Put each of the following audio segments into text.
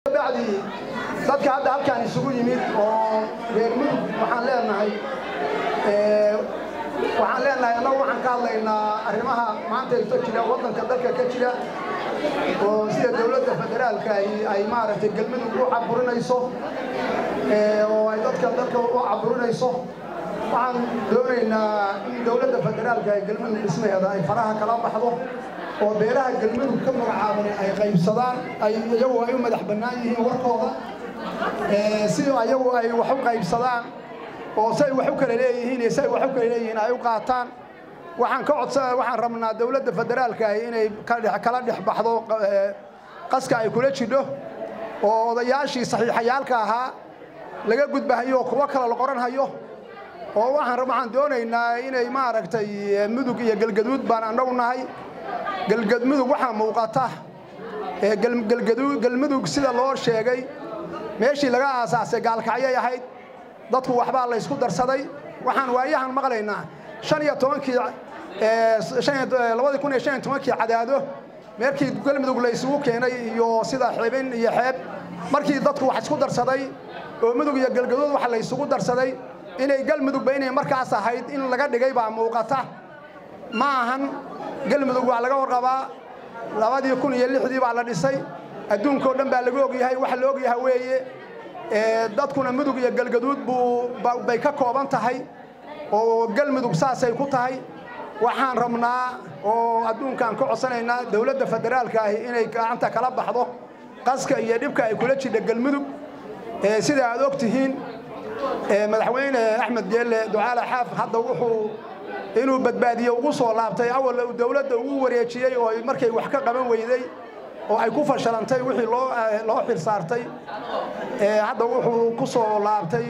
bacdi dadka hadda halkaan isugu yimid oo reer mudug waxaan leenahay waxaan leenahay annagu waxaan ka hadlaynaa arrimaha maanta iso jira waddanka dalka ka jira oo sida dowladda federaalka ay maaragtay galmudug u caburinayso oo ay dadka dalka u caburinayso waxaan doonaynaa in dowladda federaalka ee galmudug dhismaheeda ay faraha kala baxdo oo beeraha galmudug ka magacaaban ay qaybsadaan ay iyagu ay u madax bannaan yihiin warkooda si ayagu ay wax u qaybsadaan oo say wax u kala leeyihiin iyo say wax u kala leeyihiin ay u qaataan waxaan ka codsa waxaan rabnaa dowladda federaalka ah inay kala dhex baxdo qaska ay kula jidho oo odayaashii saxiixayaalka ahaa laga gudbahayo kuwo kale la qoranhayo oo waxaan waxaan doonaynaa inay maaragtay mudug iyo galgaduud baan annagu nahay galgadmudug waxaa muuqata galmudug sida loo sheegay meeshii laga aasaasay gaalkacyay ahayd dadku waxbaa la ysku darsaday waxaan waayahan maqlaynaa shan iyo tobankii labadii kun iyo shan iyo tobankii cadaado meerkii galmudug la isugu keenay iyo sida xibin iyo xeeb markii dadku wax isku darsaday oo mudug iyo galgaduud wax la isugu darsaday inay galmudugba inay markaas ahayd in laga dhigay baa muuqata ma ahan galmudug waa laga warqabaa labadii kun iyo lixdii baa la dhisay adduunkao dhan baa laga ogyahay waxa la ogyaha weeye dadkuna mudug iyo galgaduud buu bay ka kooban tahay oo galmudug saasay ku tahay waxaan rabnaa oo adduunkaan ka codsanaynaa dowladda federaalka ahi inay gacanta kala baxdo qaska iyo dhibka ay kula jidha galmudug sida aad og tihiin madaxweyne axmed geelle ducaale xaaf hadda wuxuu inuu badbaadiye ugu soo laabtay awal uu dowladda ugu wareejiyey oo markay wax ka qaban weyday oo ay ku fashilantay wixii loo xil saartay hadda wuxuu ku soo laabtay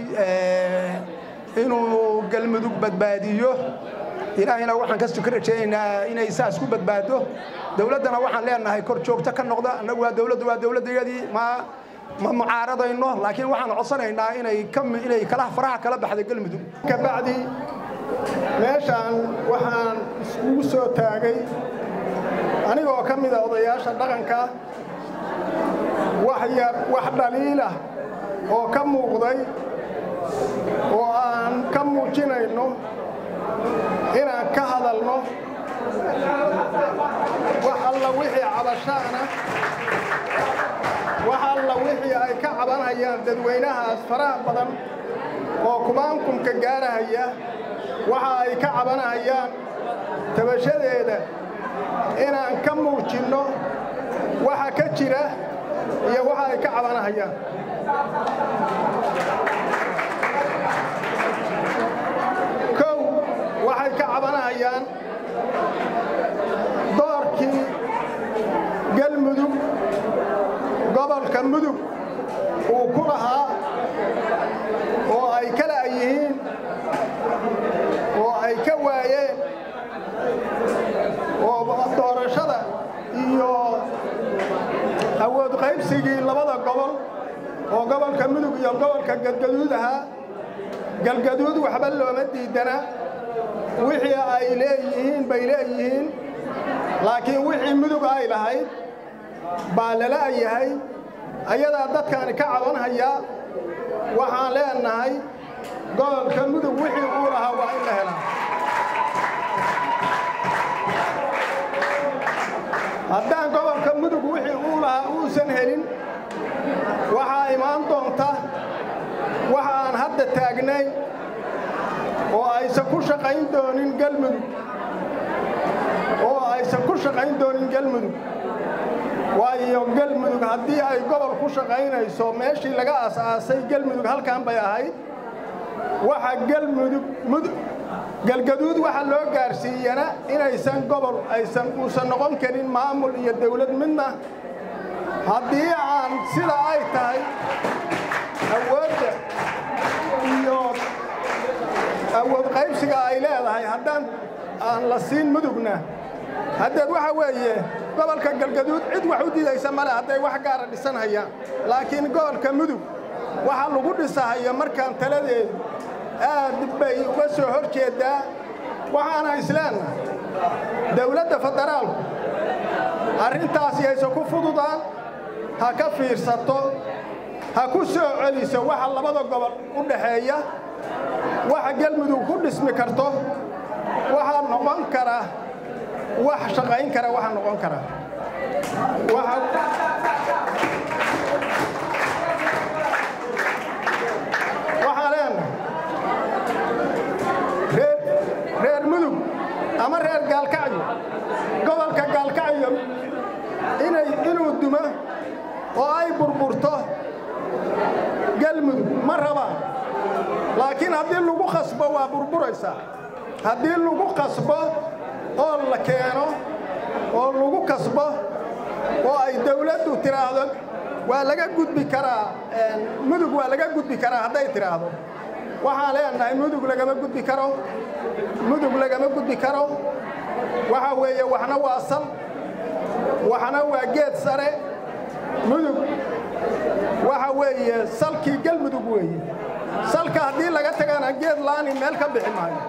inuu galmudug badbaadiyo ilaahayna waxaan kasto ka rajaynaynaa inay saas ku badbaado dowladdana waxaan leenahay kor joogto ka noqda annagu waa dowladdu waa dowladdeedii ma ma mucaaradayno laakiin waxaan codsanaynaa inay inay kala faraha kala baxda galmudug kabacdi meeshaan waxaan iskugu soo taagay anigoo ka mida odayaasha dhaqanka wax yar wax dhaliilah oo ka muuqday oo aan ka muujinayno inaan ka hadalno wax alla wixii cabashaana wax alla wixii ay ka cabanhayaan dadweynahaas faraha badan oo kumaankumka gaarahaya waxa ay ka cabanahayaan tabashadeeda inaan ka muujinno waxa ka jira iyo waxa ay ka cabanahayaan kow waxay ka cabanahayaan doorkii galmudug gobolka mudug uu ku lahaa oo ay kala yihiin oo ay ka waayeen oo doorashada iyo awood qaybsigii labada gobol oo gobolka mudug iyo gobolka galgaduud ahaa galgaduud waxba looma diidana wixii ay leeyihiin bay leeyihiin laakiin wixii mudug ay lahayd baa lala yahay ayadaa dadkaani ka cabanhayaa waxaan leenahay gobolka mudug wixii uu lahaa waa in la helaa haddaan gobolka mudug wixii uu lahaa uusan helin waxaa imaan doonta waxa aan hadda taagnayn oo aysan ku shaqayn doonin galmudug oo aysan ku shaqayn doonin galmudug waayo galmudug haddii ay gobol ku shaqaynayso meeshii laga asaasay galmudug halkan bay ahayd waxa galmudug mudug galgaduud waxa loo gaarsiiyana inaysan gobol aysan uusan noqon karin maamul iyo dawlad midna haddii aan sida ay tahay awoodda iyo awood qaybsiga ay leedahay haddaan aan la siin mudugna haddeed waxa weeye gobolka galgaduud cid wax u didaysa male hadday wax gaara dhisanhayaan laakiin gobolka mudug waxa lagu dhisahayo markaan taladeedu aad bay uga soo hor jeeddaa waxaana isleennahay dawladda federaalku arrintaasi aysan ku fududaan ha ka fiirsato ha ku soo celiso waxa labada gobol u dhaxeeya waxa galmudug ku dhismi karto waxaa noqon kara wax shaqayn kara waxaa noqon kara waxaa leenahay reer mudug ama reer gaalkacyo gobolka gaalkacyo inuu dumo oo ay burburto galmudug ma rabaan laakiin haddii lagu khasbo waa burburaysaa haddii lagu qasbo oo la keeno oo lagu kasbo oo ay dawladdu tidhaahdo waa laga gudbi karaa mudug waa laga gudbi karaa hadday tidhaahdo waxaan leenahay mudug lagama gudbi karo mudug lagama gudbi karo waxa weeye waxna waa sal waxna waa geed sare mudug waxa weeye salkii galmudug weeye salka haddii laga tagana geed laani meel ka bixi maayo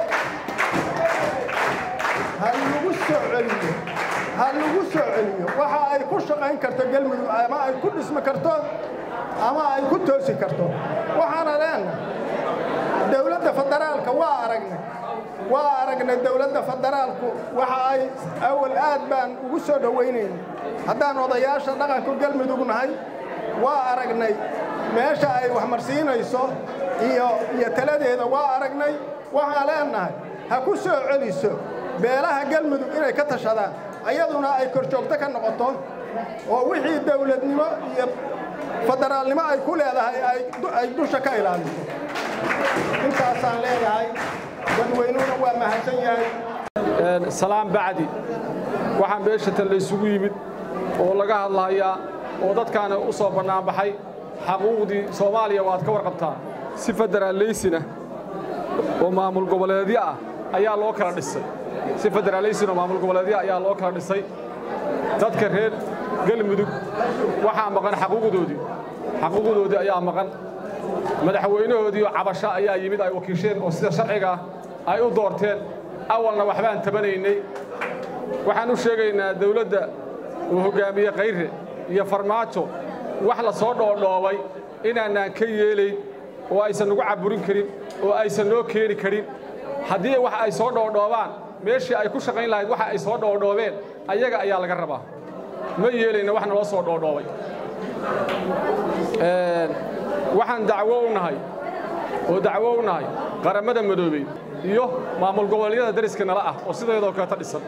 ha lagu soo celiyo ha lagu soo celiyo waxa ay ku shaqayn karto galmudug ama ay ku dhismi karto ama ay ku toosi karto waxaana leenahay dowladda federaalka waa aragnay waa aragnay dowladda federaalku waxa ay awal aad baan ugu soo dhowaynayna haddaan odayaasha dhaqanka galmudug nahay waa aragnay meesha ay waxmarsiinayso iyo iyo taladeeda waa aragnay waxaan leenahay ha ku soo celiso beelaha galmudug inay ka tashadaan ayaduna ay korjoogto ka noqoto oo wixii dawladnimo iyo federaalnimo ay ku leedahay ay dusha ka ilaaliso intaasaan leeyahay dadweynuhuna waa mahadsan yahay salaam bacdi waxaan beeshatan la isugu yimid oo laga hadlahayaa oo dadkaana u soo bannaanbaxay xaquuqdii soomaaliya waad ka warqabtaan si federaallaysina oo maamul goboleedyo ah ayaa loo kala dhisay si federaalaysin oo maamul goboleedyo ayaa loo kala dhisay dadka reer galmudug waxaa maqan xaquuqdoodii xaquuqdoodii ayaa maqan madaxweynahoodiioo cabasho ayaa yimid ay wakiisheen oo sida sharciga ay u doorteen awalna waxbaan tabanaynay waxaan u sheegaynaa dawladda uu hoggaamiye kayre iyo farmaajo wax la soo dhoodhoobay inaanaan ka yeelayn oo aysan nagu caburin karin oo aysan noo keeni karin haddii wax ay soo dhoodhoobaan meeshii ay ku shaqayn lahayd waxa ay soo dhoodhoobeen ayaga ayaa laga rabaa ma yeelayna wax naloo soo dhoodhoobay waxaan dacwo u nahay oo dacwo u nahay qarammada madoobey iyo maamul goboleedyada dariska nala ah oo sideedoo kaleeta dhisan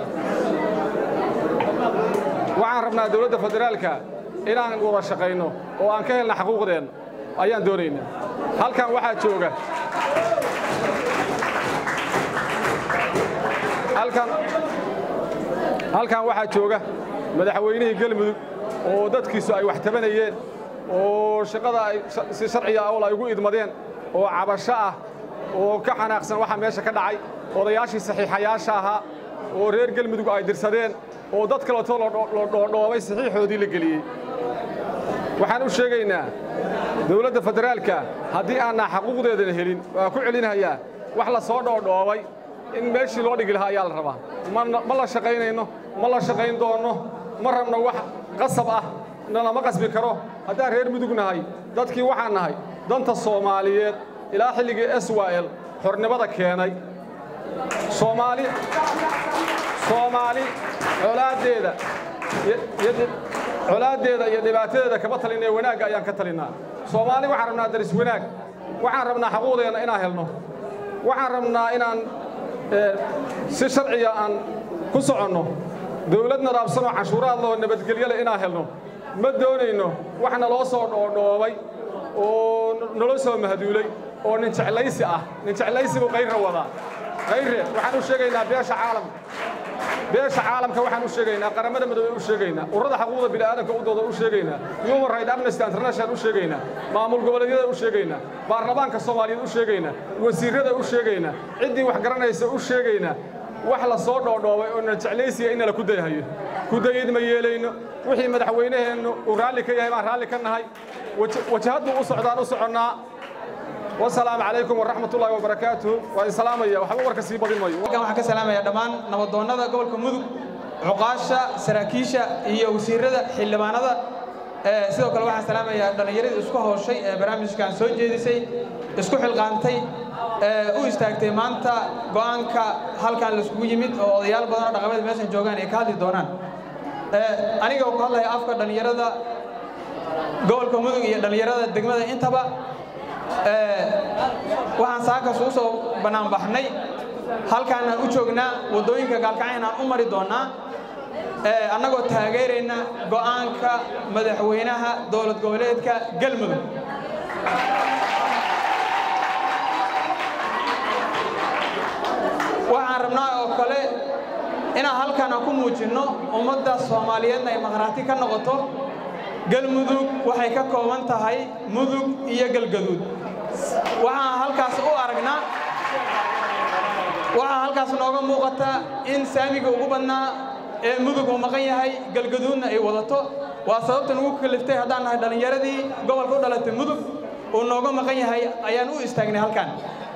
waxaan rabnaa dawladda federaalka inaan wada shaqayno oo aan ka helna xaquuqdeenna ayaan doonaynaa halkan waxaa jooga halkan waxaa jooga madaxweynihii galmudug oo dadkiisu ay wax tabanayeen oo shaqada ay si sharciga awl ay ugu idmadeen oo cabasho ah oo ka xanaaqsan waxa meesha ka dhacay odayaashii saxiixayaasha ahaa oo reer galmudug ay dirsadeen oo dad kaleetoo loo dhoodhoobay saxiixoodii la geliyey waxaan u sheegaynaa dawladda federaalka haddii aanaa xaquuqdeedana helin waa ku celinhayaa wax la soo dhoodhoobay in meeshii loo dhigi lahaa ayaa la rabaa ma la shaqaynayno ma la shaqayn doonno ma rabno wax qasab ah nalama qasbi karo haddaan reer mudug nahay dadkii waxaan nahay danta soomaaliyeed ilaa xilligii swal xornimada keenay soomaali soomaali colaaddeeda colaaddeeda iyo dhibaatadeeda kama talinee wanaagga ayaan ka talinnaa soomaali waxaan rabnaa daris wanaag waxaan rabnaa xaquuqdeenna inaan helno waxaan rabnaa inaan si sharciga aan ku soconno dawlad nadaabsanoo canshuuraad loo nabadgelyo leh inaan helno ma doonayno wax naloo soo dhoodhoobay oo naloo soo mahduulay oo nin jeclaysi ah nin jeclaysi buu kayrra wadaa kayre waxaan u sheegaynaa beesha caalamka beesha caalamka waxaan u sheegaynaa qaramada midoobey u sheegaynaa ururada xaquuqda bini'aadamka u dooda u sheegaynaa human right amnesty international u sheegaynaa maamul goboleedyada u sheegaynaa baarlamaanka soomaaliyeed u sheegaynaa wasiirrada u sheegaynaa ciddii wax garanaysa u sheegaynaa wax la soo dhoodhoobay oo na jeclaysiya in nala ku dayhayo ku dayid ma yeelayno wixii madaxweynaheennu uu raalli ka yahay baan raalli ka nahay wajahaddu u socdaan u soconnaa wasalaamu calaykum waraxmat ullaahi wabarakaatuh waa in salaamaya waxba warka sii badin mayo halkan waxaan ka salaamaya dhammaan nabadoonnada gobolka mudug cuqaasha saraakiisha iyo wasiirrada xildhibaanada sidoo kale waxaan salaamayaa dhallinyaradii isku hawshay ee barnaamijkan soo jeedisay isku xilqaantay u istaagtay maanta go'aanka halkan laiskugu yimid oo odayaal badan oo dhaqameed meeshan joogaan ay ka hadli doonaan aniga oo ku hadlaya afka dhallinyarada gobolka mudug iyo dhallinyarada degmada intaba waxaan saakaas u soo bannaan baxnay halkaanaan u joognaa waddooyinka gaalkacyan aan u mari doonnaa annagoo taageerayna go'aanka madaxweynaha dowlad goboleedka galmudug waxaan rabnaa oo kale inaan halkaan aan ku muujinno ummadda soomaaliyeedna ay maqhraati ka noqoto galmudug waxay ka kooban tahay mudug iyo galgaduud waxaan halkaas u aragnaa waxaa halkaas nooga muuqata in saamiga ugu badnaa ee mudug uu maqan yahay galgaduudna ay wadato waa sababtan ugu kaliftay haddaan nahay dhallinyaradii gobolka u dhalatay mudug uu nooga maqan yahay ayaan u istaagnay halkan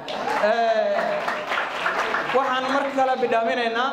waxaan mar kale bidhaaminaynaa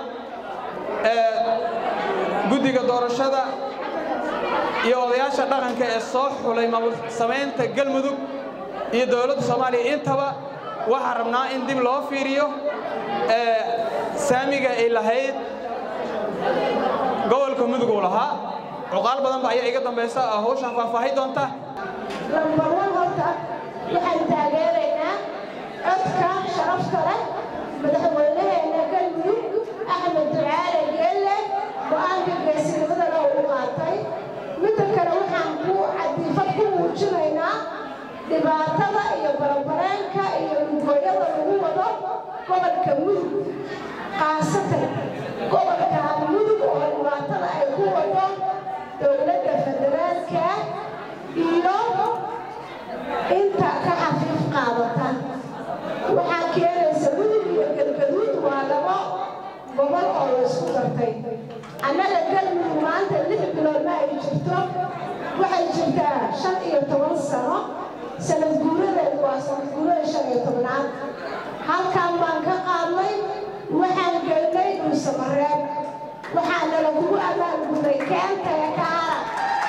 guddiga doorashada iyo odayaasha dhaqanka ee soo xulay maamul samaynta galmudug iyo dowladda soomaaliya intaba waxaan rabnaa in dib loo fiiriyo saamiga ay lahayd gobolka mudug uu lahaa cuqaal badan ba ayaa iga dambaysa oo hawshan faahfaahi doonta lambarwan horta waxaan taageeraynaa codka sharafta leh madaxweynaheena galmudug axmed ducaale geelle go'aanka geesinimadana uu qaatay midda kale waxaan ku cadiifad ku muujinaynaa dhibaatada iyo barabareenka iyo lugooyada lagu wado gobolka mudug khaasatan gobolka mudug oo dhibaatada ay ku wado dowladda federaalka iyo inta ka xafiif qaadata waxaa keenaysa mudug iyo galgaduud waa labo gobol oo la isku dartay annaga galmudug maanta lix bilood ma ay jirto waxay jirtaa shan iyo toban sano sanad guuradeedu waa sanad guurada shan iyo tobnaad halkan baan ka qaadnay waxaan gelnay dhuusamareeb waxaana lagugu abaalguday keentaya ka hara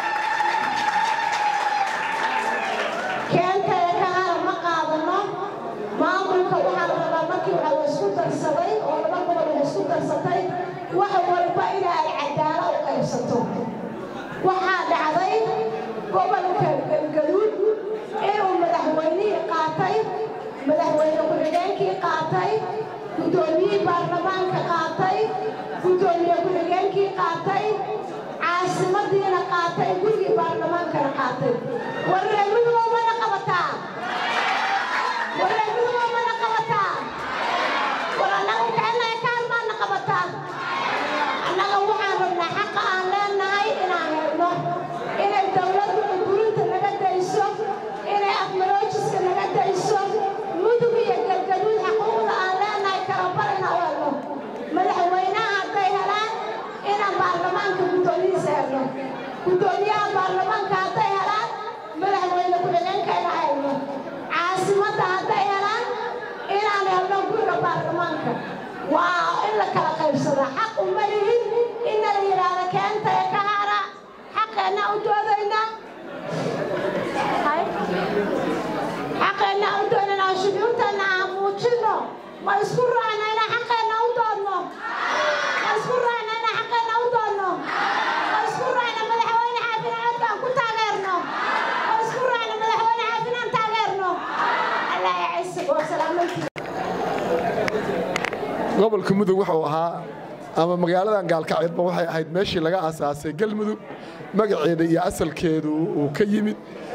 keentaya ka hara ma qaadano maamulka waxaa la rabaa markii waxa la isku darsaday oo laba gobol la isku darsatay wax walba ina ay cadaalo u qaybsato waxaa dhacday gobolka galgaduud inuu madaxweynihii qaatay madaxweyne ku-xigeenkii qaatay guddoomiyihii baarlamaanka qaatay guddoomiye ku-xigeenkii qaatay caasimadiina qaatay gurigii baarlamaankana qaatay warreemudugo mana qabataa warreemudugo mana qabataa war annaga jecelnahay kaan maana qabataa annaga waxaan rabnaa xaqa aan leenahay inaan helno inay dowladdu ugurinta naga dayso inay afmaroojiska naga dayso mudug iyo galgaduud xaquuqda aan leenahay kalabar inaan u helno madaxweynaha hadday helaan inaan baarlamaanka guddoomiyihiisa helno guddoomiyaha baarlamaanka hadday helaan madaxweyne ku-xigeenka inaan helno caasimadda hadday helaan inaan helno guriga baarlamaanka waa in la kala qaybsadaa xaq uma lihin inna la yidhaahdo keentaya ka hara xaqeenna u doodaynaa xaqeenna u doodaynaa shucuurteenna aan muujinno ma isku raacna inaan xaqeenna u doodno ma isku raacna inaan xaqeenna u doodno ma isku raacna madaxweyne xaafin codkaan ku taageerno ma isku raacna madaxweyne xaafin aan taageerno allah ya cisigo salaamantii gobolka mudug wuxuu ahaa ama magaaladan gaalkacidba waxay ahayd meeshii laga asaasay galmudug magaceeda iyo asalkeedu uu ka yimid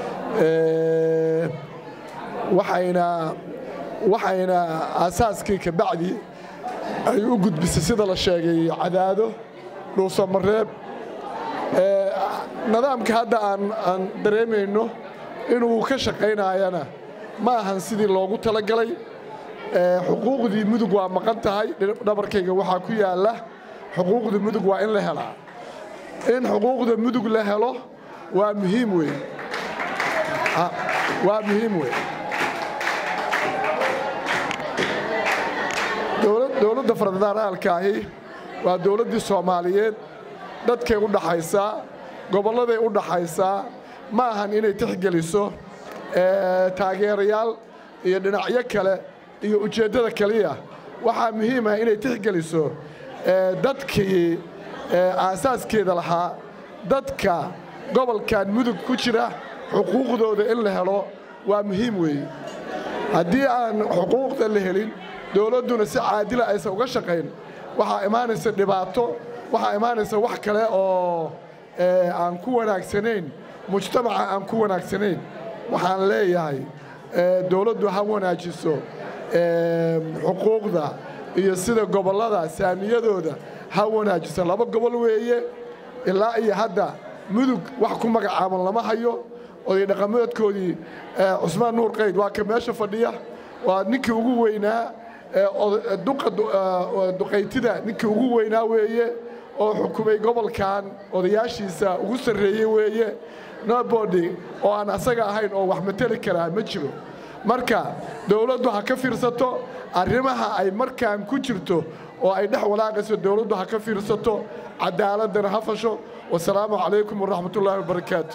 waxayna waxayna aasaaskii ka bacdi ay u gudbisay sida la sheegay cadaado dhuusamareeb nidaamka hadda aan aan dareemayno inuu ka shaqaynayana ma ahan sidii loogu talagalay xuquuqdii mudug waa maqan tahay dhabarkayga waxaa ku yaalla xuquuqda mudug waa in la helaa in xuquuqda mudug la helo waa muhiim weyn waa muhiim weyn dowladda federaalkaahi waa dowladdii soomaaliyeed dadkay u dhaxaysaa gobolladay u dhaxaysaa ma ahan inay tixgeliso taageerayaal iyo dhinacyo kale iyo ujeeddada keliya waxaa muhiim ah inay tixgeliso dadkii aasaaskeeda lahaa dadka gobolkan mudug ku jira xuquuqdooda in la helo waa muhiim weeye haddii aan xuquuqda la helin dowladduna si caadila aysan uga shaqayn waxaa imaanaysa dhibaato waxaa imaanaysa wax kale oo aan ku wanaagsanayn mujtamaca aan ku wanaagsanayn waxaan leeyahay dowladdu ha wanaajiso xuquuqda iyo sida gobollada saamiyadooda ha wanaajiso laba gobol weeye ilaa iyo hadda mudug wax ku magacaaban lama hayo oday dhaqameedkoodii cusmaan nuur qayd waa ka meesha fadhiya waa ninkii ugu weynaa duqaytida ninkii ugu weynaa weeye oo xukumay gobolkan odayaashiisa ugu sarreeyey weeye nobody oo aan asaga ahayn oo wax mateli karaa ma jiro marka dowladdu ha ka fiirsato arrimaha ay markaan ku jirto oo ay dhex walaaqayso dowladdu ha ka fiirsato cadaaladana ha fasho wasalaamu calaykum waraxmatullaahi wabarakaatu